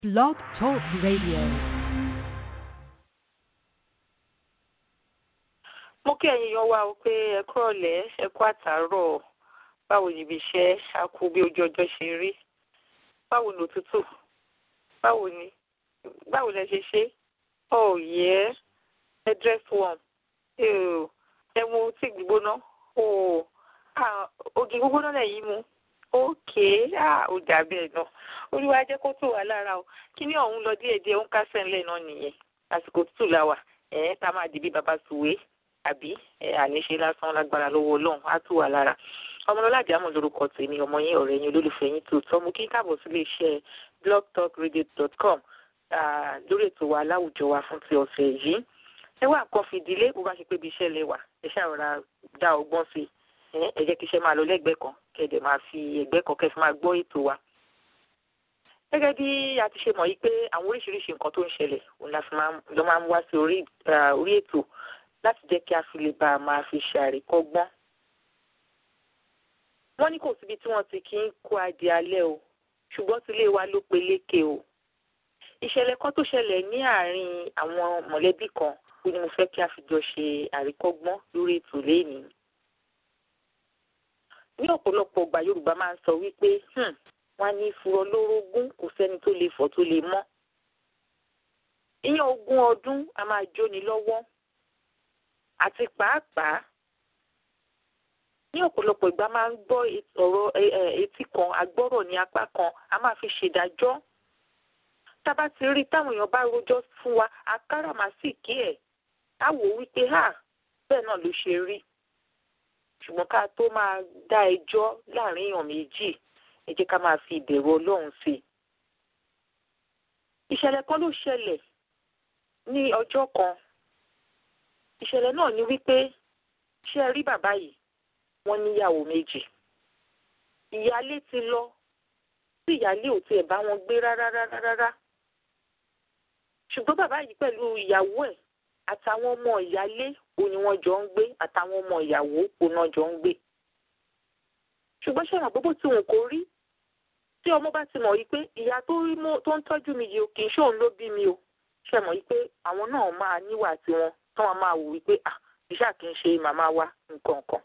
Blog Talk Radio. mo kí ẹ̀yin yan wa o pé ẹ kúrọ̀lẹ́ ẹ kú àtàárọ̀ báwo ni ibi iṣẹ́ a kú bí ojú ọjọ́ ṣe rí báwo ni òtútù báwo ni báwo lẹ ṣe ṣe oh yeah ẹ dress warm Ew. ẹ mu tí gbígbóná oh ah ògì gbígbóná lẹ́yìn mu okay ah ó dà bẹ́ẹ̀ náà olúwa jẹ́ kó tù wá lára o kíní ọ̀hún lọ díẹ̀díẹ̀ ó ń kásẹ̀ ńlẹ̀ náà nìyẹn àsìkò tútù la wà ẹ̀ tá a máa di bí baba sùwé àbí ẹ àníṣe lásán lágbára lọ́wọ́ ọlọ́run á tù wá lára ọmọlọ́lá àjámọ̀ lórúkọ tèmi ọmọ yín ọ̀rẹ́ yín olólùfẹ́ yín tòótọ́ mo kí n káàbọ̀ sílé iṣẹ́ blogtalkradio.com lórí ètò wa láwùjọ wa fún ti ọ̀sẹ̀ yìí ẹ wá nǹkan fìdílé bó bá ṣe pé ibi iṣẹ́ lẹ wà ẹ ṣàrọ̀ra dá ọgbọ́n sí ẹ jẹ́ kí iṣẹ́ máa lọ lẹ́gbẹ̀ẹ́ kan kẹ̀dẹ̀ máa fi ẹgbẹ́ kan kẹ́ fi máa gbọ́ ètò wa gẹ́gẹ́ bí a ti ṣe mọ̀ yìí pé àwọn oríṣiríṣi nǹkan tó ń ṣẹlẹ̀ òun la fi lọ́ máa ń wá sí orí ètò láti jẹ́ kí a fi lè bá a máa fi ṣe àríkọ́gbọ́n. wọ́n ní kò síbi tí wọ́n ti kí ń kó adìẹ alẹ́ o ṣùgbọ́n tilé wa ló peléke o. ìṣẹ̀lẹ̀ kan tó ṣẹlẹ̀ ní àárín àwọn mọ̀lẹ́bí kan ó ní mo fẹ́ kí a fi jọ ṣe àríkọ́gbọ́n lórí ètò lénìí. ní ọ̀pọ̀lọpọ̀ ọgbà Yorùbá máa ń sọ wípé wọ́n á ní ìfurọ lórógún kò sẹ́ni tó lè fọ́ tó lè mọ́. ìyẹn ogún ọdún a máa jóni lọ́wọ́ àti pàápàá ní ọ̀pọ̀lọpọ̀ ìgbà máa ń gbọ́ ọ̀rọ̀ etí kan agbọ́rọ̀ ní apá kan a máa fi ṣèdájọ́ tábà ti rí táwọn èèyàn bá rojọ́ fún wa akáràmásìkí ẹ̀ á wò ó wípé hà bẹ́ẹ̀ náà ló ṣe rí ṣùgbọ́n ká tó máa dá ẹjọ́ láàrin èèyàn méjì ẹ jẹ́ ká máa fi ìbẹ̀rù Ọlọ́run sí i. ìṣẹ̀lẹ̀ kan ló ṣẹlẹ̀ ní ọjọ́ kan ìṣẹ̀lẹ̀ náà ni wípé ṣé ẹ rí bàbá yìí wọ́n níyàwó méjì ìyálé ti lọ tí ìyálé ò tiẹ̀ bá wọn gbé rárá rárá rárá ṣùgbọ́n bàbá yìí pẹ̀lú ìyàwó ẹ̀ àtàwọn ọmọ ìyálé ò ní wọ́n jọ ń gbé àtàwọn ọmọ ìyàwó ò náà jọ ń gbé ṣùgbọ́n ṣé àwọn gbogbo tí wọn kò rí tí ọmọ bá ti mọ̀ yìí pé ìyá tó ń tọ́jú mi yìí kì í ṣóun ló bí mi o ṣe mọ̀ yìí pé àwọn náà máa níwà tiwọn tán wọn máa wò wípé à iṣẹ́ kì í ṣe màmá wa nǹkan kan.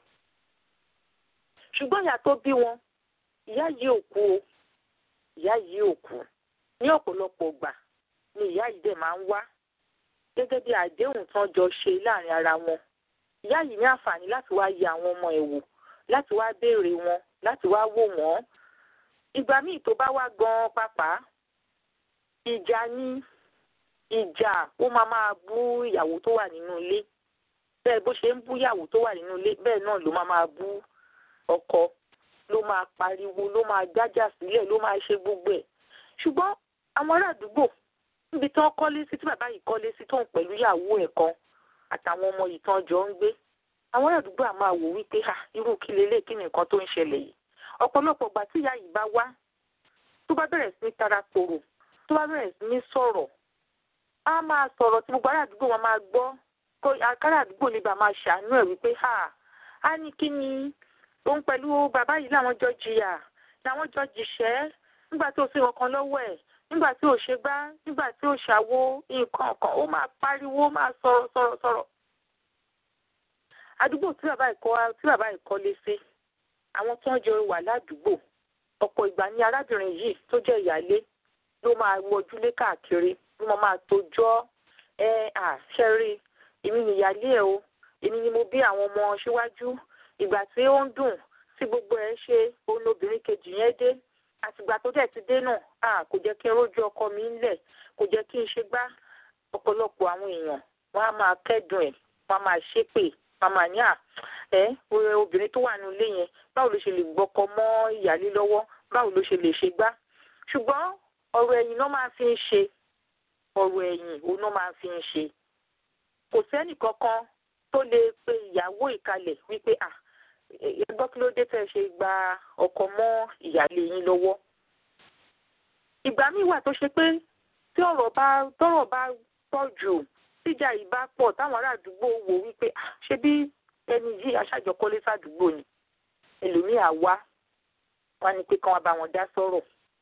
ṣùgbọ́n ìyá tó bí wọn ìyá yìí ò kú o ìyá yìí ò kú ní ọ̀pọ̀lọpọ̀ gbà ni ìyá yìí dẹ̀ máa ń wá gẹ́gẹ́ bí àdéhùn tán jọ ṣe láàrin ara wọn. ìyá yìí ní àǹfààní láti wá yẹ àwọn ọmọ ẹ̀ wò láti wá béèrè wọn láti wá wò wọ́n. ìgbà míì tó bá wá gan-an pàápàá ìjà ni ìjà ó máa máa bú ìyàwó tó wà nínú ilé bẹ́ẹ̀ bó ṣe ń bú ìyàwó tó wà nínú ilé bẹ́ẹ̀ náà ló máa máa bú ọkọ ló máa pariwo ló máa jájà sílẹ̀ ló máa ṣe gbogbo ẹ̀ ṣùgbọ́n àwọn ará àdúgbò níbi tí wọ́n kọ́lé sí tí bàbá yìí kọ́lé sí tóun pẹ̀lú ìyàwó ẹ̀ kan àtàwọn ọmọ yìí tán jọ ń gbé àwọn ará àdúgbò àmọ́ àwò wípé ha irú kí lélẹ̀ kí ni nǹkan tó ń ṣẹlẹ̀ yìí ọ̀pọ̀lọpọ̀ ìgbà tí ìyá yìí bá wá tó bá bẹ̀rẹ̀ sí ní taratoro tó bá bẹ̀rẹ̀ sí ní sọ̀rọ̀ a máa sọ̀rọ̀ tí gbogbo ará àdúgbò wọn máa gbọ́ kó ará àdúgbò lè bá máa ṣàánú ẹ̀ wípé ha á ní kí ni òun pẹ̀lú bàbá yìí làwọn jọ jìyà làwọn jọ jìṣẹ́ nígbà tí ò sí ọkàn lọ́wọ́ ẹ̀ nígbà tí ò ṣe gbá nígbà tí ò ṣàwo nǹkan kan ó máa pariwo ó máa sọ̀rọ̀ sọ̀rọ̀ sọ̀rọ̀. àdúgbò tí bàbá ìkọ́ tí bàbá ìkọ́ lé sí àwọn tó ń jọ wà ládùúgbò ọ̀pọ̀ ìgbà ni arábìnrin yìí tó jẹ́ ìyálé ló máa wọjúlé káàkiri bí mo máa tójọ́ ẹ àṣẹrí èmi nìyálé ẹ o èmi ni mo bí àwọn ọmọ síwájú ìgbà tí ó ń dùn tí gbogbo ẹ ṣe òun lobìnrin kejì yẹn dé àtìgbà tó dẹ̀ ti dé náà à kò jẹ́ kí n rójú ọkọ mi ńlẹ̀ kò jẹ́ kí n ṣe gbá ọ̀pọ̀lọpọ̀ àwọn èèyàn wọ́n á máa kẹ́dùn ẹ̀ wọ́n á máa ṣépè wọ́n á máa ní à ẹ obìnrin tó wà nínú ilé yẹn báwo ló ṣe lè gbọ́kọ mọ́ ìyálé lọ́wọ́ báwo ló ṣe lè ṣe gbá ṣùgbọ́n ọ̀rọ̀ ẹ̀yìn náà máa fi ń ṣe ọ̀rọ̀ ẹ̀yìn òun náà máa fi ń ṣe kò sẹ́nì kankan tó lè pe ìyàwó ìkalẹ̀ wípé à ẹgbọ́n kí ló dé tẹ́ ṣe gba ọkọ mọ́ ìyáálé yín lọ́wọ́ ìgbà míì wà tó ṣe pé tí ọ̀rọ̀ bá tọ́rọ̀ bá pọ̀ jù tíjà yìí bá pọ̀ táwọn ará àdúgbò wò wípé ṣé bí ẹni yìí aṣáájọkọ́lé sádùúgbò ni ẹlòmíì á wá wọn á ní pé kán wá bá wọn dá sọ̀rọ̀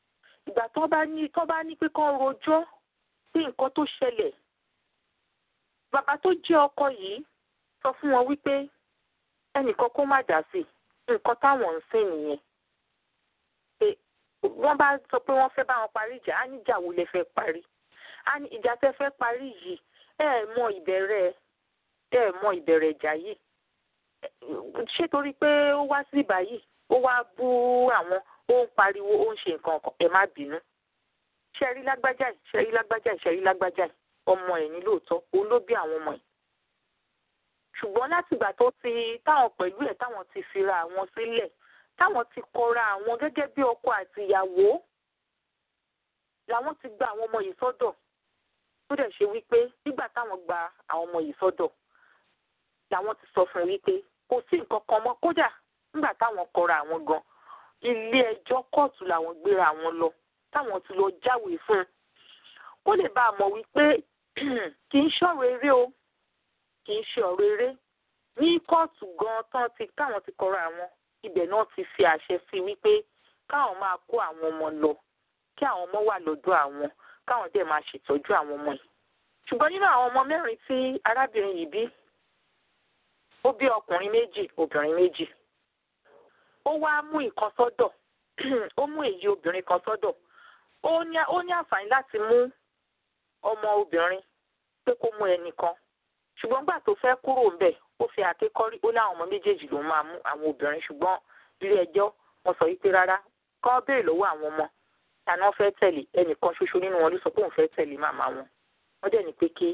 ìgbà tó bá ní tó bá ní pé kán rojọ́ sí nǹkan tó ṣẹlẹ̀ bàbá tó jẹ́ ọkọ yìí sọ fún wọn wípé ẹnìkan kó má dá sí nǹkan táwọn ń sìn nìyẹn pé wọ́n bá sọ pé wọ́n fẹ́ bá wọn parí ìjà á ní ìjà wo lẹ fẹ́ parí á ní ìjà tẹ́ fẹ́ parí yìí ẹ ẹ̀ mọ ìbẹ̀rẹ̀ ẹ ẹ̀ mọ ìbẹ̀rẹ̀ ìjà yìí ṣé torí pé ó wá sí báyìí ó wá bú àwọn ó ń pariwo ó ń ṣe nǹkan kan ẹ má bínú ṣẹ́rí lágbájá yìí ṣẹ́rí lágbájá yìí ṣẹ́rí lágbájá yìí ọmọ ẹ̀ ní lóòótọ́ òun ló bí àwọn ọmọ ẹ̀ ṣùgbọ́n látìgbà tó ti táwọn pẹ̀lú ẹ̀ táwọn ti fira àwọn sílẹ̀ táwọn ti kọra àwọn gẹ́gẹ́ bí ọkọ àti ìyàwó làwọn ti gba àwọn ọmọ yìí sọ́dọ̀ tó dẹ̀ ṣe wípé nígbà táwọn gba àwọn ọmọ yìí sọ́dọ̀ làwọn ti sọ fún un wípé kò sí nǹkan kan mọ́ kódà nígbà táwọn kọra àwọn gan ilé ẹjọ́ kóòtù làwọn gbéra àwọn lọ táwọn ti lọ jáwèé fún un kó lè bá a mọ̀ wípé kì í ṣọ̀rọ̀ eré o kì í ṣe ọ̀rọ̀ eré ní kóòtù gan tán ti káwọn ti kọra àwọn ibẹ̀ náà ti fi àṣẹ sí wípé káwọn máa kó àwọn ọmọ lọ kí àwọn ọmọ wà lọ́dọ̀ àwọn káwọn dẹ̀ máa ṣètọ́jú àwọn ọmọ yìí ṣùgbọ́n nínú àwọn ọmọ mẹ́rin tí arábìnrin yìí bí ó bí ọkùnrin méjì obìnrin méjì ó wá mú ìkan sọ́dọ̀ ó mú èyí obìnrin kan sọ́dọ̀ ó ní ó ní àǹfààní láti mú ọmọ obìnrin pé kó mú ẹnìkan ṣùgbọ́n gbà tó fẹ́ kúrò ńbẹ̀ ó fi àkékọ́rí ó láwọn ọmọ méjèèjì ló máa mú àwọn obìnrin ṣùgbọ́n ilé ẹjọ́ wọn sọ wípé rárá kọ́ béèrè lọ́wọ́ àwọn ọmọ tani wọ́n fẹ́ tẹ̀lé ẹnìkan ṣoṣo nínú wọn ló sọ pé òun fẹ́ tẹ̀lé màmá wọn wọ́n dẹ̀ ní pé kí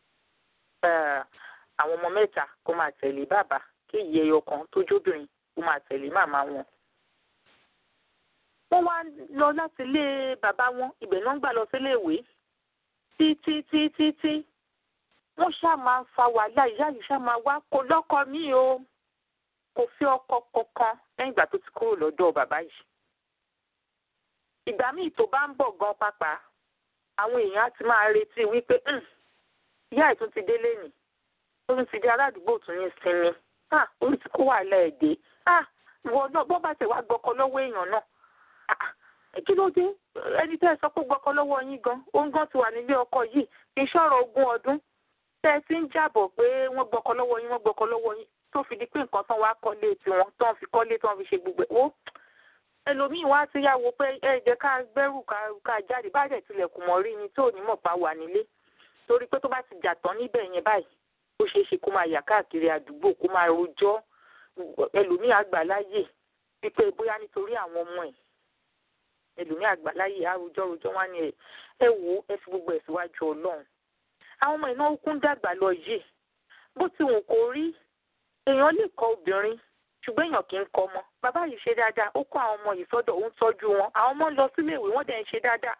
àwọn ọmọ mẹ́ta kó máa tẹ̀lé bàbá kí ìyẹ́ ẹyọ kan tó jóbìnrin kó máa tẹ̀lé màmá wọn. wọ́n wá lọ láti ilé bàbá wọn ibẹ̀ náà ń gbà lọ sílé ìwé títí títí tí wọ́n ṣáà máa ń fa wàhálà ìyá yìí ṣáà máa wá kó lọ́kọ mi o kò fi ọkọ kankan lẹ́yìn ìgbà tó ti kúrò lọ́dọ̀ bàbá yìí. ìgbà míì tó bá ń bọ̀ gan pàpà àwọn èèyàn á ti máa retí wípé ìyá ìtún ti délé nì ó tún ti di aládùúgbò tún ní sinmi ó ti kó wàhálà ẹ̀ dé ìwọ náà bọ́ bá tẹ̀ wá gbọ́kọ lọ́wọ́ èèyàn náà kí ló dé ẹni tẹ́ ẹ sọ pé gbọ́kọ lọ́wọ́ yín gan òun gan ti wà nílé ọkọ yìí kì í ṣọ̀rọ̀ ogún ọdún tẹ́ ẹ ti ń jàbọ̀ pé wọ́n gbọ́kọ lọ́wọ́ yín wọ́n gbọ́kọ lọ́wọ́ yín tó fi di pé nǹkan tán wá kọ́lé tiwọn tán fi kọ́lé tán fi ṣe gbogbo ẹ̀ wó ẹlòmíì wá ti yàwó pé ẹ jẹ́ ká gbẹ́rù ká jáde bá dẹ̀ tilẹ̀kùn mọ́ rí ni tó ní mọ̀ pa wà nílé torí pé tó bá ti jà tán níbẹ̀ yẹn báyìí ó ṣeé ṣe kó máa yà káàkiri àdúgbò kó máa rojọ́ ẹlòmíì àgbàláyè wípé bóyá nítorí àwọn ọmọ ẹ̀ ẹlòmíì àgbàláyè àròjọ́ rojọ́ wá ní ẹ ẹ wò ẹ fi gbogbo ẹ̀ síwájú ọlọ́run àwọn ọmọ ìnáwó kún dàgbà lọ yìí bó ti wù kó rí èèyàn lè kọ obìnrin ṣùgbọ́n èèyàn kì í kọ ọmọ bàbá yìí ṣe dáadáa ó kó àwọn ọmọ yìí sọ́dọ̀ ó ń tọ́jú wọn àwọn ọmọ ń lọ sílé ìwé wọ́n dẹ̀ ń ṣe dáadáa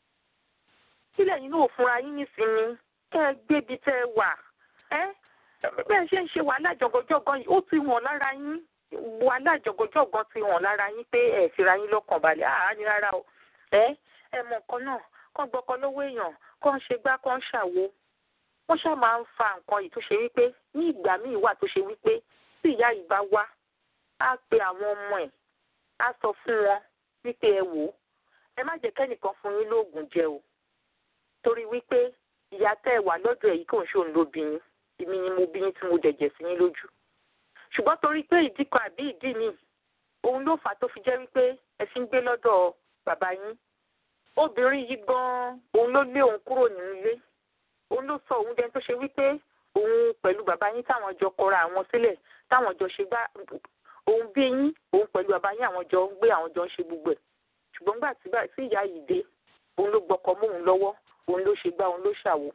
sílẹ̀ yín náà fúnra yín nísìnyí kẹ́ ẹ gbébi tẹ́ ẹ wà ẹ́ bẹ́ẹ̀ ṣe ń ṣe wàhálà jọ̀gọ̀jọ̀gọ̀ yìí ó ti hàn lára yín wàhálà jọ̀gọ̀jọ̀gọ̀ ti hàn lára yín pé ẹ̀ fira yín lọ́kàn balẹ̀ àá ní rárá o ẹ́ ẹ mọ̀ nǹkan náà kàn gbọ́kọ lọ́wọ́ èèyàn kàn ṣe gbá kàn ṣàwo wọ́n ṣáà máa ń fa nǹkan yìí tó ṣe wípé ní ìgbà míì wà tó ṣe wípé tí ìyá yìí bá wá á pe àwọn ọmọ ẹ̀ á sọ fún wọn wípé ẹ wò ó ẹ má jẹ́ kẹ́nìkan fún yín lóògùn jẹ o torí wípé ìyá tẹ́ ẹ wà lọ́dọ̀ ẹ̀ yìí kò ń ṣòun ló bí yín èmi ni mo bí yín tí mo dẹ̀jẹ̀ sí yín lójú ṣùgbọ́n torí pé ìdí kan àbí ìdí mi òun ló fà á tó fi jẹ́ wípé ẹ fi ń gbé lọ́dọ̀ bàbá yín obìnrin yìí gan-an òun ló lé òun kúrò nínú ilé òun ló sọ òun dẹni tó ṣe wípé òun pẹ̀lú bàbá yín táwọn jọ kọra àwọn sílẹ̀ táwọn jọ ṣe gbá òun bí yín òun pẹ̀lú bàbá yín àwọn jọ ń gbé àwọn jọ ń ṣe gbogbo ẹ̀ ṣùgbọ́n gbà tí ìyá yìí dé òun ló gbọ́kọ mọ́ òun lọ́wọ́ òun ló ṣe gbá òun ló ṣàwò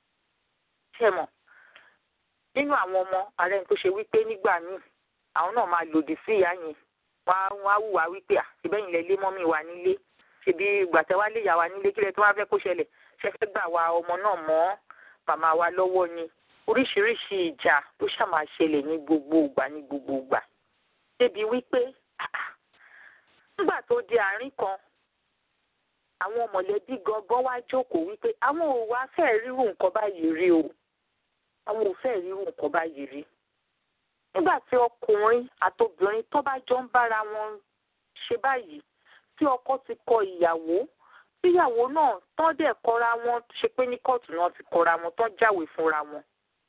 ṣe mọ̀ nínú àwọn ọmọ ààrẹ tó ṣe wípé nígbà míì àwọn náà máa lòdì sí ìyá yẹn wọn á wùwà wípé à síbẹ̀yìn lẹ lé mọ́mí wa nílé ṣèbí gbàtẹ́ wá lé ìyá wa nílé kílẹ̀ tó wá fẹ́ kó ṣẹlẹ̀ ṣe fẹ́ gbà wá ọmọ náà mọ́ màmá wa lọ́wọ́ ni oríṣiríṣi ìjà ló ṣàmà ṣẹlẹ̀ ní gbogbo ìgbà ní gbogbo ìgbà débi wípé nígbà tó di àárín kan àwọn mọ̀lẹ́bí gangan wá jókòó wípé àwọn ò wá fẹ́ ríru nǹkan báyìí rí o àwọn ò fẹ́ ríru nǹkan báyìí rí nígbà tí ọkùnrin àtobìnrin tó bá jọ ń bára wọn ṣe báyìí tí ọkọ ti kọ ìyàwó tíyàwó náà tán dẹ̀ kọra wọn ṣe pé ní kóòtù náà ti kọra wọn tán jáwèé fúnra wọn.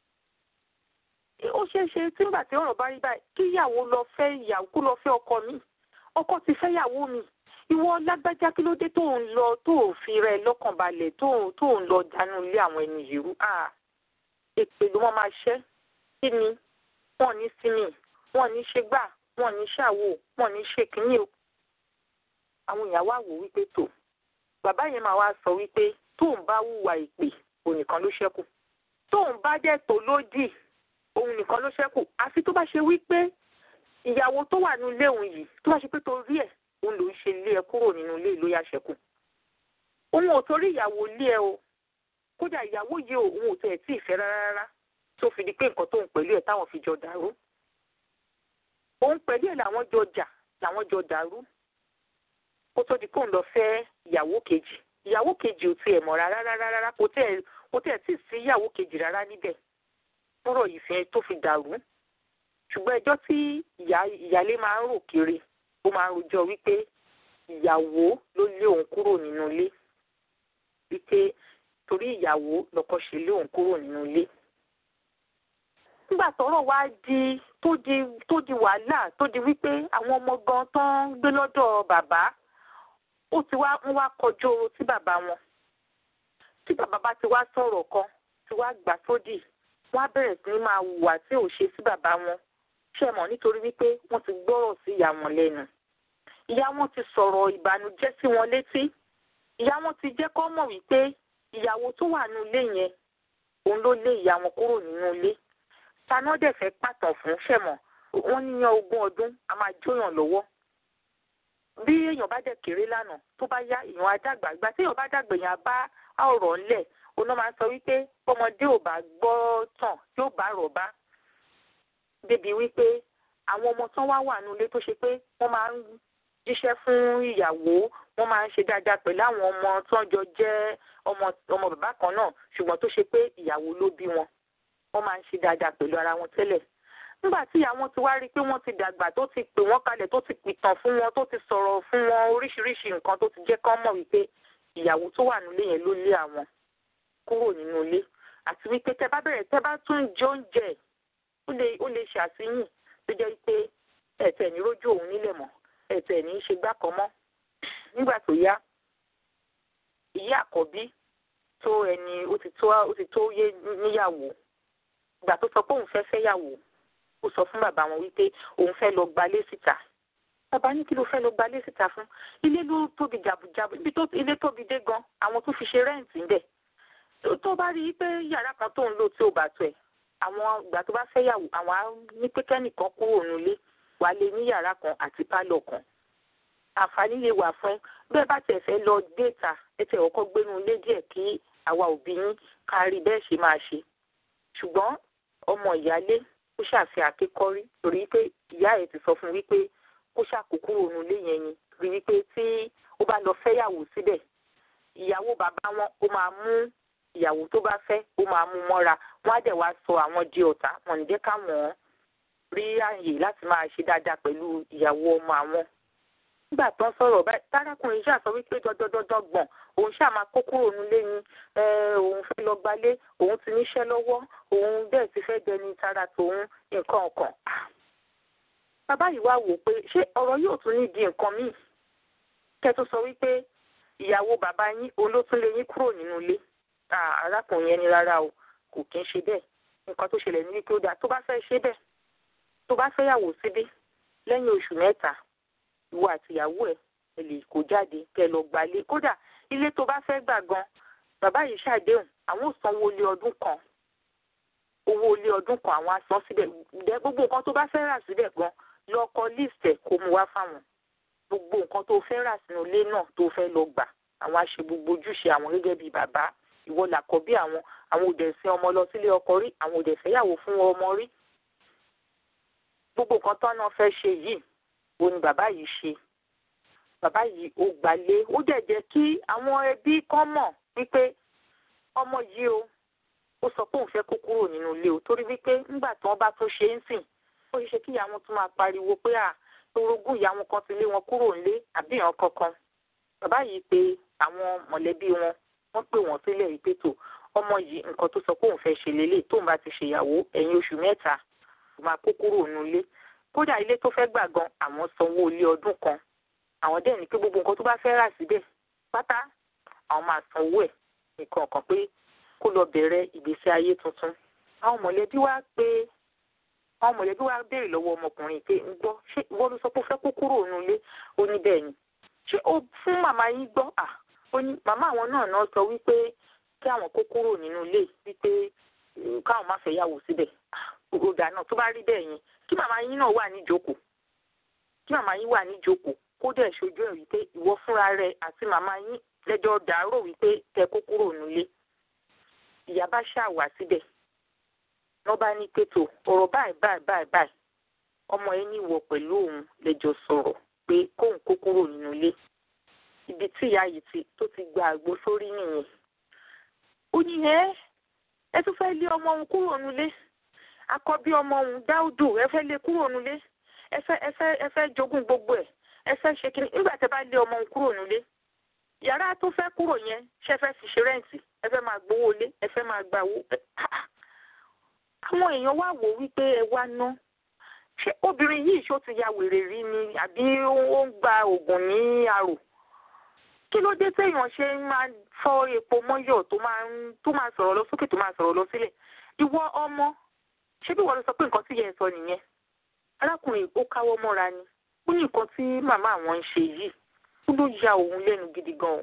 ó ṣeé ṣe tígbà tí ọ̀rọ̀ bá rí báyìí kíyàwó lọ fẹ́ ìyàwó kó lọ fẹ́ ọkọ mi ọkọ ti fẹ́ yàwó mi ìwọ lágbájá kí ló dé tó ń lọ tó ò fi rẹ lọ́kàn balẹ̀ tó tó ń lọ dànù ilé àwọn ẹni yìí rú èpè ló wọ́n máa ṣẹ́ kí ni wọ́n ní sinmi wọ́n ní ṣe gbà wọ́n ní ṣàwò wọ́n ní ṣe kínní o àwọn ìyàwó àwò wípé tó bàbá yẹn máa wá sọ wípé tóun bá hùwà ìpè òun nìkan ló ṣẹ́kù tóun bá dẹ̀ tó lódì òun nìkan ló ṣẹ́kù àfi tó bá ṣe wípé ìyàwó tó wà nílé òun yìí tó bá ṣe pé torí ẹ̀ òun ló ń ṣe lé ẹ kúrò nínú ilé ló yá ṣẹ́kù òun ò torí ìyàwó lé ẹ o kódà ìyàwó yìí òun ò tẹ̀ tí ì fẹ́ rárá rárá tó fi di pé nǹkan tóun pẹ̀lú ẹ̀ táwọn fi jọ dàrú òun pẹ̀lú ẹ̀ làwọn jọ jà làwọn jọ dàrú kó tó di pé òun lọ fẹ́ ìyàwó kejì ìyàwó kejì ò tiẹ̀ mọ̀ rárá rárá rárá kò tẹ̀ kò tẹ̀ tí ì sí ìyàwó kejì rárá níbẹ̀ fúnrọ̀ yìí fi tó fi dàrú ṣùgbọ́n ẹjọ́ tí ìyá ìyálé máa ń rò kiri ó máa ń rojọ́ wípé ìyàwó ló lé òun kúrò nínú ilé wípé torí ìyàwó lọ́kọ ṣe lé òun kúrò nínú ilé nígbà tọ́rọ̀ wá di tó di tó di wàhálà tó di wípé àwọn ọmọ gan tó ń gbé lọ́dọ̀ bàbá ó ti wá ń wá kọjú oró sí bàbá wọn tí bàbá bá ti wá sọ̀rọ̀ kan ti wá gbà sódì wọ́n á bẹ̀rẹ̀ sí ní máa hùwà tí ò ṣe sí bàbá wọn ṣe mọ̀ nítorí wípé wọ́n ti gbọ́rọ̀ sí ìyá wọn lẹ́nu ìyá wọn ti sọ̀rọ̀ ìbànújẹ́ sí wọn létí ìyá wọn ti jẹ́ kó mọ̀ wípé ìyàwó tó wà nínú ilé yẹn òun ló lé ìyá wọn kúrò nínú ilé taná dẹ̀ fẹ́ pàtàn fún ṣẹ̀mọ̀ wọ́n níyan ogún ọdún a máa jóyàn lọ́wọ́ bí èèyàn bá dẹ̀ kéré lánàá tó bá yá èèyàn á dàgbà ìgbà tí èèyàn bá dàgbà èèyàn bá ọ̀rọ̀ ńlẹ̀ oná máa ń sọ wípé ọmọdé ò bá gbọ́ tàn yóò bá rọ̀ bá débi wípé àwọn ọmọ tán wá wà nílé tó ṣe pé wọ́n máa ń jíṣẹ́ fún ìyàwó wọ́n máa ń ṣe dáadáa pẹ̀lú àwọn ọmọ tán jọ jẹ́ ọmọ ọmọ bàbá kan náà ṣùgbọ́n tó ṣe pé ìyàwó ló bí wọn wọ́n máa ń ṣe dáadáa pẹ̀lú ara wọn tẹ́lẹ̀ nígbà tí ìyá wọn ti wá rí i pé wọ́n ti dàgbà tó ti pè wọ́n kalẹ̀ tó ti pìtàn fún wọn tó ti sọ̀rọ̀ fún wọn oríṣiríṣi nǹkan tó ti jẹ́ kán mọ̀ wípé ìyàwó tó wà nílé yẹn ló lé àwọn kúrò nínú ilé àti wípé tẹ́ bá bẹ̀rẹ̀ tẹ́ bá tún jẹ oúnjẹ ó lè ó lè ṣàṣìyìn tó jẹ́ pé ẹ̀tẹ̀ ní rójú òun nílẹ̀ mọ́ ẹ̀tẹ̀ ní í ṣe gbá kan mọ́ nígbà tó yá ìyá àkọ́bí tó ẹni ó ti tó ó ti tó yé níyàwó ìgbà tó sọ pé òun fẹ́ fẹ́yàwó ó sọ fún bàbá wọn wípé òun fẹ́ lọ gbalé síta bàbá ní kí ló fẹ́ lọ gbalé síta fún ilé ló tóbi jàbùjàbù ibi tó ilé tóbi dé gan àwọn tó fi ṣe rẹ́ǹtì ńbẹ̀ tó bá rí i pé yàrá kan tó ń lò tí ò bá tó ẹ̀ àwọn ìgbà tó bá fẹ́ yàwó àwọn á ní pé kẹ́nìkan kúrò nílé wàá lè ní yàrá kan àti pálọ̀ kan àǹfààní lè wà fún bẹ́ẹ̀ bá tẹ̀ fẹ́ lọ déètà ẹ tẹ̀ ọkọ̀ gbénu ilé díẹ̀ kí àwa òbí yín kárí bẹ́ẹ̀ ṣe máa ṣe ṣùgbọ́n ọmọ ìyálé ó ṣàfihàn àkékọ́rí torí pé ìyá ẹ̀ ti sọ fún wípé kó ṣàkókò òun ilé yẹn ni rí wípé tí ó bá lọ fẹ́yàwó síbẹ̀ ìyàwó bàbá wọn ó máa mú ìyàwó tó bá fẹ́ ó máa mú mọ́ra wọ́n á dẹ̀ wá sọ àwọn di ọ̀tá wọn ní jẹ́ káwọn rí àyè láti máa ṣe dáadáa pẹ̀lú ìyàwó ọmọ àwọn. nígbà tó ń sọ̀rọ̀ báyìí tárákùnrin ṣáà sọ wípé dandandandan gbọ̀n òun ṣáà máa kó kúrò nílé ni òun fẹ́ lọ gbalé òun ti níṣẹ́ lọ́wọ́ òun bẹ́ẹ̀ ti fẹ́ dẹni tara tòun nǹkan ọ̀kan. bàbá yìí wá wò pé ṣé ọ̀rọ̀ yóò tún ní di nǹkan míì kẹ́ tó sọ wípé ìyàwó bàbá yín òun ló tún lé yín kúrò nínú ilé arákùnrin yẹn ni rárá o kò kí ń ṣe bẹ́ẹ̀ nǹkan tó ṣẹlẹ̀ ní wípé ó dáa tó bá fẹ́ ṣe bẹ́ẹ̀ tó bá fẹ́ yàwó síbí lẹ́yìn oṣù mẹ́ta ìwọ àti ìyàwó ẹ̀ ẹ lè kó jáde kẹ́ lọ gbalé kódà ilé tó bá fẹ́ gbà gan bàbá yìí ṣàdéhùn àwọn ò sanwó ilé ọdún kan owó ilé ọdún kan àwọn á san síbẹ̀ ǹdẹ́ gbogbo nǹkan tó bá fẹ́ rà síbẹ̀ gan lọ kọ list ẹ̀ kó mu wá fáwọn gbogbo nǹkan tó fẹ́ rà sínú ilé náà tó fẹ́ lọ gbà àwọn á ṣe gbogbo ojúṣe àwọn gẹ́gẹ́ bíi bàbá ìwọ làkọ́bí àwọn àwọn òdẹ̀ sin ọmọ lọ sílé ọkọ rí àwọn òdẹ̀ fẹ́yàwó fún ọmọ rí gbogbo nǹkan tán náà fẹ́ ṣe yìí ó ní bàbá yìí ṣe bàbá yìí ó gbalé ó dẹ̀ jẹ́ kí àwọn ẹbí kan mọ̀ wípé ọmọ yìí o ó sọ pé òun fẹ́ kó kúrò nínú ilé o torí wípé nígbà tí wọ́n bá tún ṣe ń sìn ó ṣe kí ìyá wọn tún máa pariwo pé à orogún ìyá wọn kan ti lé wọn kúrò nílé àbí ìyàn kankan bàbá yìí pé àwọn mọ̀lẹ́bí wọn wọ́n pè wọ́n sílẹ̀ yìí pé tó ọmọ yìí nǹkan tó sọ pé òun fẹ́ ṣe lélẹ̀ tóun bá ti ṣèyàwó ẹ̀yìn oṣù mẹ́ta tó máa kó kúrò nulẹ̀ kódà ilé tó fẹ́ gbà gan àwọn sanwó ilé ọdún kan àwọn dẹ̀ ní pé gbogbo nǹkan tó bá fẹ́ rà síbẹ̀ pátá àwọn máa sanwó ẹ̀ nìkan kan pé kó lọ bẹ̀rẹ̀ ìgbésí ayé tuntun àwọn mọ̀lẹ́bí wá pé àwọn mọ̀lẹ́bí wá béèrè lọ́wọ́ ọmọkùnrin pé ń gbọ́ ṣé ìwọ ló sọ pé ó fẹ́ kó kúrò nulẹ̀ ó ní bẹ́ẹ̀ ni ṣé ó fún màmá yín gbọ́ à ó ní màmá àwọn náà náà sọ wípé kí àwọn kó kúrò nínú ilé wípé káwọn má fẹ́ yàwó síbẹ̀ ògòdà náà tó bá rí bẹ́ẹ̀ yẹn kí màmá yín náà wà níjókòó kí màmá yín wà níjókòó kó dẹ̀ ṣojú ẹ̀ wípé ìwọ fúnra rẹ àti màmá yín lẹ́jọ́ dàárò wípé kẹ́ kó kúrò nílé ìyá bá ṣàwà síbẹ̀ wọ́n bá ní pẹ̀tọ̀ ọ̀rọ̀ báyìí báyìí báyìí báyìí ọmọ yẹn ní ìwọ pẹ̀lú òun lẹ́jọ́ sọ̀rọ̀ pé kóun kó kúrò nínú ilé ibi tí ìyá yìí ti tó ti gba àgbo sórí nìyẹn ó ní ẹ ẹ tún fẹ́ lé ọmọ òun kúrò nílé akọbí ọmọ òun dáúdù ẹ fẹ́ lé kúrò nílé ẹ fẹ́ ẹ fẹ́ ẹ fẹ́ jogún gbogbo ẹ̀ ẹ fẹ́ ṣe kí nígbà tẹ́ bá lé ọmọ òun kúrò nílé yàrá tó fẹ́ kúrò yẹn ṣe fẹ́ fi ṣe rẹ́ǹtì ẹ fẹ́ máa gbowó lé ẹ fẹ́ máa gbà wó àwọn èèyàn wá wò wípé ẹ wá ná ṣé obìnrin yìí ṣó ti ya wèrè rí ni àbí ó ń gba oògùn ní arò kí ló dé téèyàn ṣe máa fọ́ epo mọ́yọ̀ tó máa ń tó máa sọ̀rọ̀ lọ sókè tó máa sọ̀rọ̀ lọ sílẹ̀ ìwọ ọmọ ṣé bí wọ́n lọ sọ pé nǹkan tí yẹn sọ nìyẹn arákùnrin ó káwọ́ mọ́ra ni ó ní nǹkan tí màmá àwọn ń ṣe yìí ó ló ya òun lẹ́nu gidi gan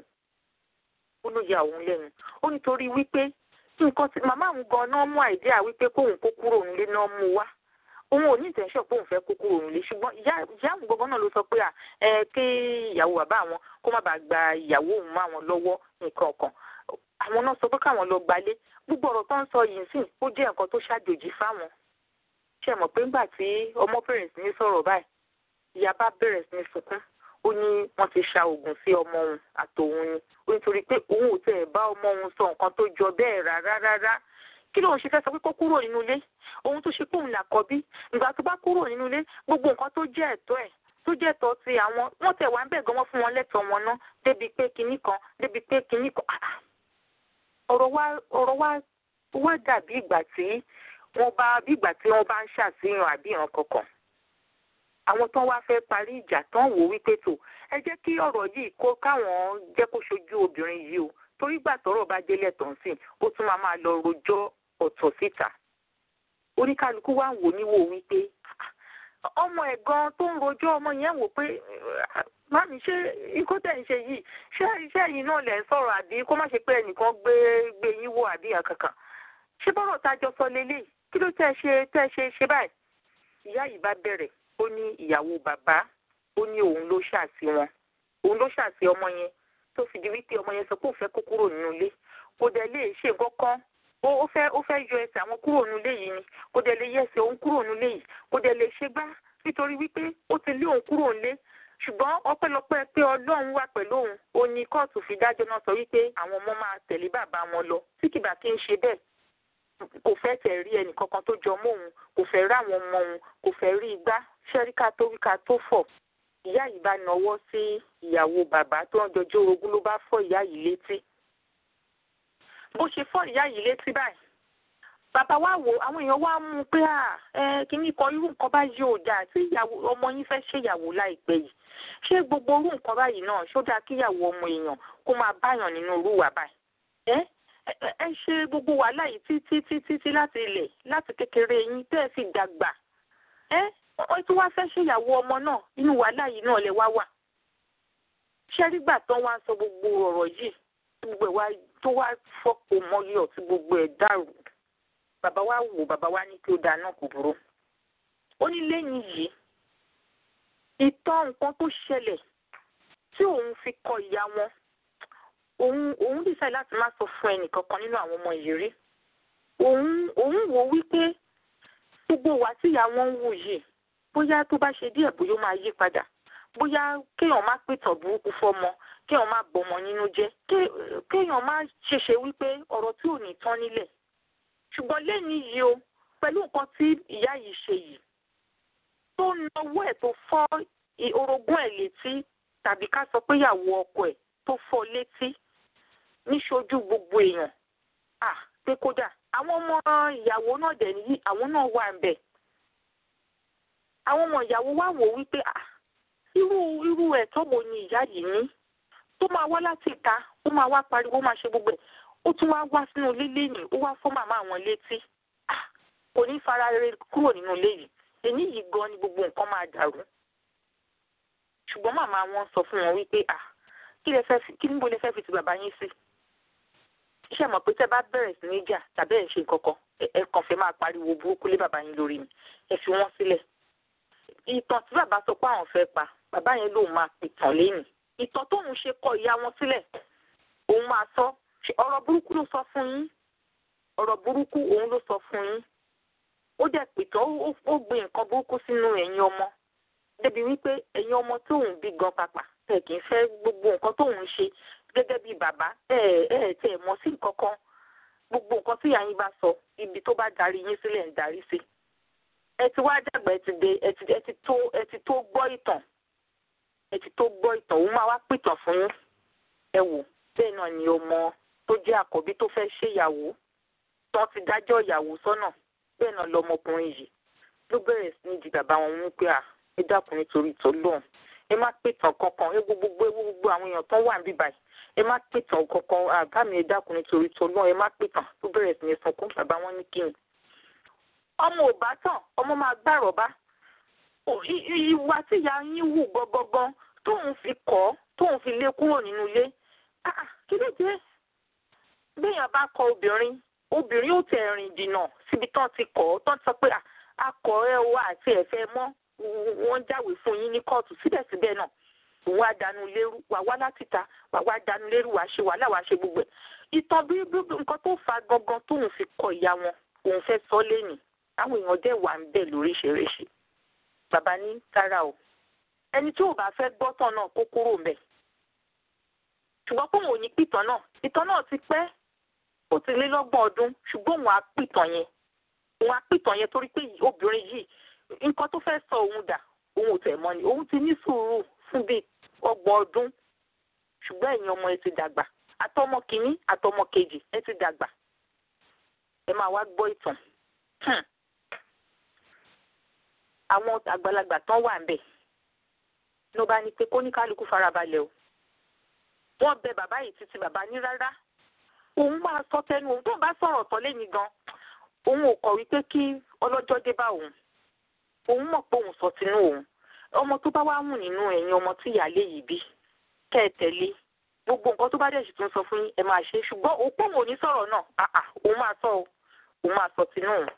ó ló ya òun lẹ́nu ó nítorí wípé nǹkan tí màmá àwọn gan náà mú àìdíà wípé kóun kó kúrò nílé náà mú wá òun ò ní ìtẹ̀sọ̀ pé òun fẹ́ kó kúrò nílé ṣùgbọ́n ìyá àwọn gbọ́ngàn náà ló sọ pé ẹ kí ìyàwó bàbá àwọn kó má bàa gba ìyàwó òun mọ́ àwọn lọ́wọ́ nǹkan kan àwọn náà sọ pé káwọn lọ gbalé gbogbo ọ̀rọ̀ tó ń sọ yìí sìn ó jẹ́ nǹkan tó ṣàjòjì fáwọn ṣe mọ̀ pé ńgbà tí ọmọ bẹ̀rẹ̀ sí ní sọ̀rọ̀ báyìí ìyá bá bẹ̀rẹ̀ sí ní sunkún ó ní wọ́n ti ṣa oògùn sí ọmọ òun àtòun ni ó nítorí pé òun ò tẹ̀ bá ọmọ òun sọ nǹkan tó jọ bẹ́ẹ̀ rárá rárá kí lóun ṣe fẹ́ sọ pé kó kúrò nínú ilé ohun tó ṣe pé òun làkọ́bí ìgbà tó bá kúrò nínú ilé gbogbo nǹkan tó jẹ́ ẹ̀tọ́ ẹ̀ tó jẹ́ ẹ̀tọ́ ti àwọn wọ́n tẹ̀ wá ń bẹ̀ gan wọ́n fún wọn lẹ́tọ̀ọ́ wọn ná débi pé kinní kan débi pé kinní kan ọ̀rọ̀ wa ọ̀rọ̀ wa wá dàbí ìgbà tí wọ́n bá bí ìgbà tí wọ́n bá ń ṣàfihàn àbí ìran kankan àwọn tó wá fẹ́ parí ìjà tán wò wípé tó ẹ jẹ́ kí ọ̀rọ̀ yìí kó káwọn jẹ́ kó ṣojú obìnrin yìí o torí gbà tọ́rọ̀ bá délẹ̀ tán sí ó tún máa máa lọ rojọ́ ọ̀tọ̀ síta oníkálukú wá ń wò níwò wípé ọmọ ẹ̀ gan tó ń rojọ́ ọmọ yẹn wò pé mami ṣé ikú tẹ̀ ń ṣe yìí ṣé iṣẹ́ yìí náà lẹ̀ ń sọ̀rọ̀ àbí kó má ṣe pé ẹnìkan gbé gbé yín wò àbí àkàkàn ṣé bọ́rọ̀ tá a jọ sọ lélẹ̀ kí ló tẹ́ ṣe tẹ́ ṣe ṣe báyìí ìyá yìí bá bẹ̀rẹ̀ ó ní ìyàwó bàbá ó ní òun ló ṣàṣì wọn òun ló ṣàṣì ọmọ yẹn tó fi di wípé ọmọ yẹn sọ pé òun fẹ́ kó kúrò nínú ilé kò dẹ̀ lè ṣe nǹkan kan ó fẹ́ ó fẹ́ yọ ẹsẹ̀ àwọn kúrò nínú ilé yìí ni kò dẹ̀ lè yẹ ẹsẹ̀ òun kúrò nínú ilé yìí kò dẹ̀ lè ṣe gbá nítorí wípé ó ti lé òun kúrò nílé ṣùgbọ́n ọpẹ́lọpẹ́ pé ọlọ́run wà pẹ̀lú òun ó ní kóòtù fi dájọ́ náà sọ wípé àwọn ọmọ máa tẹ̀lé bàbá wọn lọ tí kìbà kí ń ṣe bẹ́ẹ̀ kò fẹ́ tẹ̀ rí ẹnì kankan tó jọ mọ́ òun kò fẹ́ rí àwọn ọmọ òun kò fẹ́ rí igbá ṣẹ́ríkà tó wíkà tó fọ̀ ìyá yìí bá nawọ́ sí ìyàwó bàbá tó ń jọjọ́ orogún ló bá fọ́ ìyá yìí létí bó ṣe fọ́ ìyá yìí létí báyìí bàbá wa wò àwọn èèyàn wá mú un pé à ẹ kìíní kan irú nǹkan báyìí ò dáa tí ìyàwó ọmọ yín fẹ́ ṣèyàwó láìpẹ́ yìí ṣé gbogbo irú nǹkan báyìí náà ṣó dáa kíyàwó ọmọ èèyàn kó máa báyàn nínú irú wà báyìí ẹ ẹ ṣe gbogbo wàhálà yìí títí títí títí láti ilẹ̀ láti kékeré yín tẹ́ ẹ fi dàgbà ẹ wọ́n tún wá fẹ́ ṣèyàwó ọmọ náà inú wàhálà yìí náà lẹ wá wà ṣẹ́rígbà tán wá sọ gbogbo ọ̀rọ̀ yìí gbogbo ẹ̀ wá tó wá fọ́pọ̀ mọ́yọ̀ tí gbogbo ẹ̀ dàrú bàbá wa wò bàbá wa ní kí ó dáná kò burú ó ní lẹ́yìn yìí ìtàn nǹkan tó ṣẹlẹ̀ tí òun fi kọ ìyá wọn òun òun dìsáì láti má sọ fún ẹnìkankan nínú àwọn ọmọ yìí rí òun òun wò wípé gbogbo wa tí ìyá wọn ń wù yìí bóyá tó bá ṣe díẹ̀ bóyá ó máa yí padà bóyá kéèyàn má pìtàn burúkú fọmọ kéèyàn má bọmọ nínú jẹ́ kéèyàn má ṣèṣe wípé ọ̀rọ̀ tí ò ní tán nílẹ̀ ṣùgbọ́n lẹ́yìn yìí o pẹ̀lú nǹkan tí ìyá yìí ṣe yìí tó nawọ́ ẹ̀ tó fọ́ orogún ẹ̀ létí tàbí ká sọ pé ìyàwó ọkọ ẹ̀ tó fọ́ létí níṣojú gbogbo èèyàn à pé kódà àwọn ọmọ ìyàwó náà dẹ̀ nìyí àwọn náà wà ń bẹ̀ àwọn ọmọ ìyàwó wá wò wípé à irú irú ẹ̀tọ́ wo ni ìyá yìí ní tó máa wá láti ìta ó máa wá pariwo ó máa ṣe gbogbo ẹ̀ ó tún wá wá sínú ilé lẹ́yìn ó wá fọ́ màmá àwọn létí kò ní fara rere kúrò nínú ilé yìí èyí yìí gan ni gbogbo nǹkan máa dàrú ṣùgbọ́n màmá wọn sọ fún wọn wípé à kí lẹ fẹ́ fi kí níbo lẹ fẹ́ fi ti bàbá yín sí iṣẹ́ mọ̀ pé tẹ́ bá bẹ̀rẹ̀ sí ní jà tàbí ẹ̀ ṣe kankan ẹ kàn fẹ́ máa pariwo burúkú lé bàbá yín lórí mi ẹ fi wọ́n sílẹ̀ ìtàn tí bàbá sọ pé àwọn fẹ́ pa bàbá yẹn lòun máa pìtàn lẹ́yìn ìtàn tóun ṣe kọ ìyá wọn sílẹ̀ òun máa sọ ọ̀rọ̀ burúkú ló sọ fún yín ọ̀rọ̀ burúkú òun ló sọ fún yín ó dẹ̀ pìtàn ó gbé nǹkan burúkú sínú ẹ̀yin ọmọ débi wípé ẹ̀yin ọmọ tóun bí gan pàpà ẹ̀ kì í fẹ́ gbogbo nǹkan tóun ṣe gẹ́gẹ́ bí bàbá ẹ̀ ẹ̀ tẹ̀ mọ́ sí nǹkan kan gbogbo nǹkan tí ìyá yín bá sọ ibi tó bá darí yín sílẹ̀ ń darí sí ẹ ti wá dàgbà ẹ ti dé ẹ ti ẹ ti tó ẹ ti tó gbọ́ ìtàn ẹ ti tó gbọ́ ìtàn òun máa wá pìtàn fún yín ẹ wò bẹ́ẹ̀ náà ni ọmọ tó jẹ́ àkọ́bí tó fẹ́ ṣèyàwó tó ti dájọ́ ìyàwó sọ́nà bẹ́ẹ̀ náà lọmọkùnrin yìí ló bẹ̀rẹ̀ sí ní di bàbá wọn mú pé à ẹ dákun nítorí ìtọ́lọ́hún ẹ má pìtàn kankan ẹ gbogbo ẹ gbogbo àwọn èèyàn tó wà níbí báyìí ẹ má pìtàn kankan àbá mi ẹ dákun nítorí ìtọ́lọ́hún ẹ má pìtàn ló bẹ̀rẹ̀ sí ní sunkún bàbá wọn ní kíni ọmọ ò bá tàn ọmọ máa gbàrọ̀ bá ìwà tí ìyá yín wù gangan tóun fi kọ́ tóun fi lé kúrò nínú ilé kí ló dé béèyàn bá kọ obìnrin obìnrin ó tẹ̀ rìn dìnà síbi tán ti kọ́ tán ti sọ pé akọ ẹ wá àti ẹ̀fẹ́ mọ́ wọ́n jáwèé fún yín ní kóòtù síbẹ̀síbẹ̀ náà òun á dànù lérú wà wá láti ta wà wá dànù lérú wà ṣe wàhálà wà ṣe gbogbo ẹ̀ ìtàn bí nǹkan tó fa gangan tóun fi kọ ìyá wọn òun fẹ́ sọ lẹ́nìí àwọn èèyàn dẹ̀ wà ń bẹ̀ lóríṣiríṣi bàbá ní tara o ẹni tí ò bá fẹ́ gbọ́tàn náà kó kúrò mbẹ̀ ṣùgbọ́n pé òun ò ní pìtàn náà ìtàn náà ti pẹ́ ó ti lé lọ́gbọ̀n ọdún ṣùgbọ́n òun á pìtàn yẹn òun á pìtàn yẹn torí pé obìnrin yìí nǹkan tó fẹ́ sọ òun dà òun ò tẹ̀ mọ́ ni òun ti ní sùúrù fún bíi ọgbọ̀n ọdún ṣùgbọ́n ẹ̀yin ọmọ ẹ ti dàgbà àtọmọ kìíní àtọmọ kejì ẹ ti dàgbà ẹ máa wá gbọ́ ìtàn àwọn àgbàlagbà tán wà ńbẹ̀ ló bá ní pé kó ní kálukú farabalẹ̀ o wọ́n bẹ bàbá yìí títí bàbá ní rárá òun máa sọ tẹnu òun tó bá sọ̀rọ̀ tán lẹ́yìn gan òun ò kọ̀ wípé kí ọlọ́jọ́ dé bá òun òun mọ̀ pé òun sọ tinú òun ọmọ tó bá wá wù nínú ẹ̀yin ọmọ tí ìyáálé yìí bí kẹ́ ẹ tẹ̀lé gbogbo nǹkan tó bá dẹ̀ sì tún sọ fún yín ẹ máa ṣe ṣùgbọ́n òun pọ̀ òun ò ní sọ̀rọ̀ náà àà òun máa sọ òun máa sọ tinú òun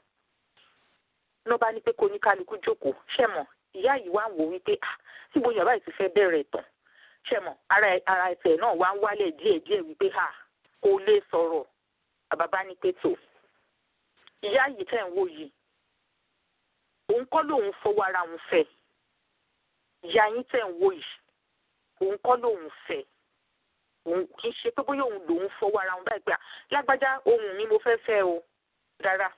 ló bá ní pé kó ní kálukú jókòó ṣẹ̀mọ̀ ìyá yìí wá ń wò wípé ah síbo yàrá yìí ti fẹ́ bẹ̀rẹ̀ tán ṣẹ̀mọ̀ ara ara ẹsẹ̀ náà wá ń wálẹ̀ díẹ̀díẹ̀ wípé ha kò lè sọ̀rọ̀ àbábá ní pé tó ìyá yìí tẹ̀ ń wò yìí òun kọ́ lòun fọwọ́ ara òun fẹ́ ìyá yín tẹ̀ ń wò yìí òun kọ́ lòun fẹ́ òun kì í ṣe pé bóyá òun lòun fọwọ́ ara òun báyìí pé lágbájá ohun mi mo fẹ́ fẹ́ o rárá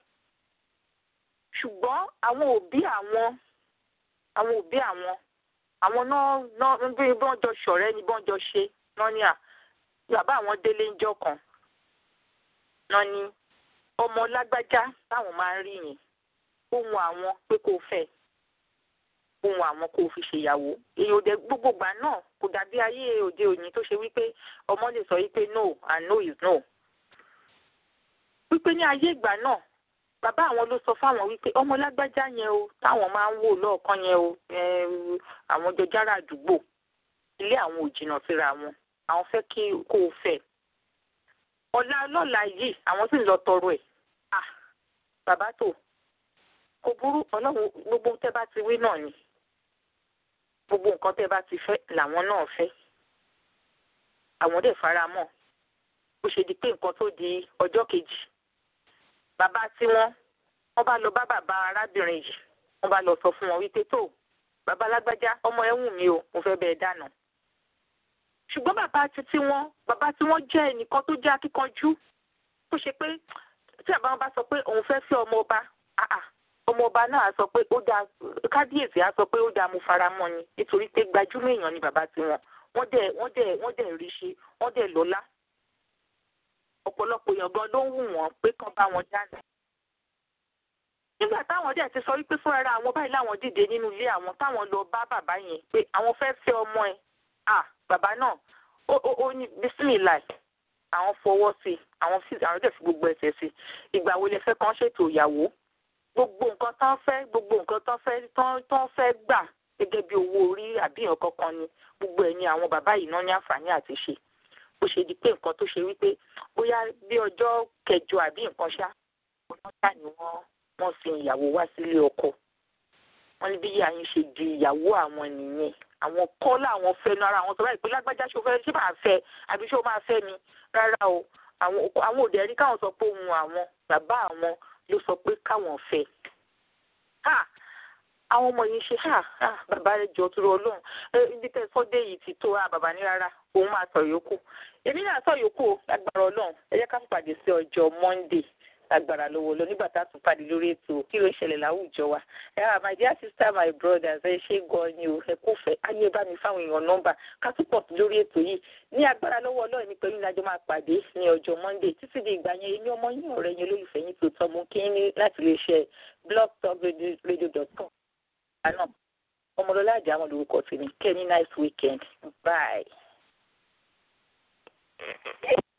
ṣùgbọ́n àwọn òbí àwọn àwọn òbí àwọn àwọn náà náà bí wọ́n jọ ṣọ̀rẹ́ ni wọ́n jọ ṣe náà ní à bàbá àwọn délé ń jọ kan náà ní ọmọ lágbájá táwọn máa ń rí yẹn ohun àwọn pé kó fẹ́ ohun àwọn kó fi ṣèyàwó èyí ò dé gbogbo gbà náà kò dàbí ayé òde òní tó ṣe wípé ọmọ lè sọ wípé no and no is no wípé ní ayé ìgbà náà bàbá àwọn ló sọ fáwọn wípé ọmọ lágbájá yẹn o táwọn máa ń wò lọ́ọ̀kan yẹn o àwọn jọjára àdúgbò ilé àwọn ò jìnnà síra wọn àwọn fẹ́ kí kó o fẹ́ ọ̀la ọlọ́la yìí àwọn sì ń lọ tọrọ ẹ̀ à bàbá tó kò burú ọlọ́run gbogbo tẹ́ bá ti wí náà ni gbogbo nǹkan tẹ́ bá ti fẹ́ làwọn náà fẹ́ àwọn dẹ̀ fara mọ́ ó ṣe di pé nǹkan tó di ọjọ́ kejì bàbá tí wọ́n wọ́n bá lọ bá bàbá arábìnrin yìí wọ́n bá lọ sọ fún wọn wípé tó bàbá lágbájá ọmọ ẹ̀ wù mí o mo fẹ́ bẹ́ẹ̀ dáná ṣùgbọ́n bàbá títí wọn bàbá tí wọ́n jẹ́ ẹnìkan tó jẹ́ akíkanjú tó ṣe pé tí àbá wọn bá sọ pé òun fẹ́ fẹ́ ọmọ ọba ọmọ ọba náà á sọ pé ó dáa kábíyèsí á sọ pé ó dáa mo fara mọ́ ni nítorí pé gbajúmọ̀ èèyàn ni bàbá tí wọn wọ́n dẹ̀ wọ́n dẹ̀ wọ́n dẹ̀ rí ṣe wọ́n dẹ̀ lọ́lá ọ̀pọ̀lọpọ̀ èèyàn gan ló ń wù wọ́n pé kán bá wọn dáná nígbà táwọn dẹ̀ ti sọ wípé fúnra ra àwọn báyìí láwọn dìde nínú ilé àwọn táwọn lọ bá bàbá yẹn pé àwọn fẹ́ fẹ́ ọmọ ẹ̀ à bàbá náà ó ó ó ní bísímìláì àwọn fọwọ́ sí àwọn fi àwọn dẹ̀ fi gbogbo ẹsẹ̀ sí ìgbà wo lẹ fẹ́ kàn ṣètò ìyàwó gbogbo nǹkan tán fẹ́ gbogbo nǹkan tán fẹ́ tán tán fẹ́ gbà gẹ́gẹ́ bí owó orí àbí nǹkan kan ni gbogbo ẹ̀ ni àwọn bàbá yìí náà ní àǹfààní àti ṣe bó ṣe di pé nǹkan tó ṣe wípé bóyá bí ọjọ́ kẹjọ àbí nǹkan ṣá wọ́n ṣá ni wọ́n wọ́n fi ìyàwó wá sílé ọkọ wọ́n ní bí ìyá yín ṣe di ìyàwó àwọn nìyẹn àwọn kọ́ làwọn fẹnu ara àwọn sọ báyìí pé lágbájá ṣó fẹ́ ṣé máa fẹ́ àbí ṣó máa fẹ́ mi rárá o àwọn àwọn òde ẹ̀rí káwọn sọ pé ohun àwọn bàbá àwọn ló sọ pé káwọn fẹ́ ha àwọn ọmọ yìí ṣe ha ha bàbá rẹ jọ tó Ọlọ́run ibi tẹ sọdẹ yìí ti tó ha bàbá ní rárá òun máa sọ yòókù èmi náà sọ yòókù o lágbára Ọlọ́run ẹ jẹ́ ká pàdé sí ọjọ́ Monday lágbára lọ́wọ́ lọ nígbà tá a tún pàdé lórí ètò kí ló ń ṣẹlẹ̀ láwùjọ wa ẹ wà my dear sister my brothers ẹ ṣe gan ni o ẹ kò fẹ́ ayé bá mi fáwọn èèyàn nọ́mbà ká tún pọ̀ lórí ètò yìí ní agbára lọ́wọ́ Ọlọ́run ní pẹ̀lú ìlàjọ máa pàdé ní ọjọ́ Monday títí di ìgbà yẹn èmi ọmọ yín ọ̀rẹ́ yín olólùfẹ́ yín tó tọ́ mú kí ní láti lè ṣe blogtalkradio.com àná ọmọlọ́lá àjà àwọn olùkọ́ tèmi kẹ́ ní nice weekend bye.